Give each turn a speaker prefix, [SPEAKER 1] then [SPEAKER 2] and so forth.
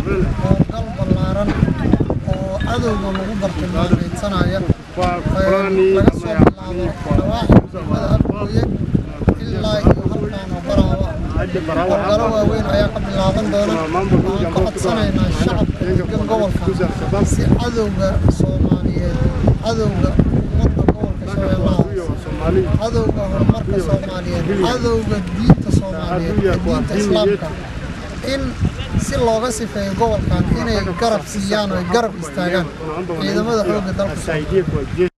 [SPEAKER 1] howlgal ballaaran oo cadowga lagu bartilmaameedsanaya laga soo bilaabo dhawaaxa degmada afgooye ilaa iyo halkaan oo baraawa howlgalo waaweyn ayaa ka bilaaban doona waxaan ka codsanaynaa shacabka degan gobolka si cadowga soomaaliyeed cadowga ummadda gobolka shabeellaha hoose cadowga horumarka soomaaliyeed cadowga diinta soomaaliyeed ee diinta islaamka in si looga sifeeyo gobolkan inay garab siiyaan oo ay garab istaagaan ciidamada xoogga dalka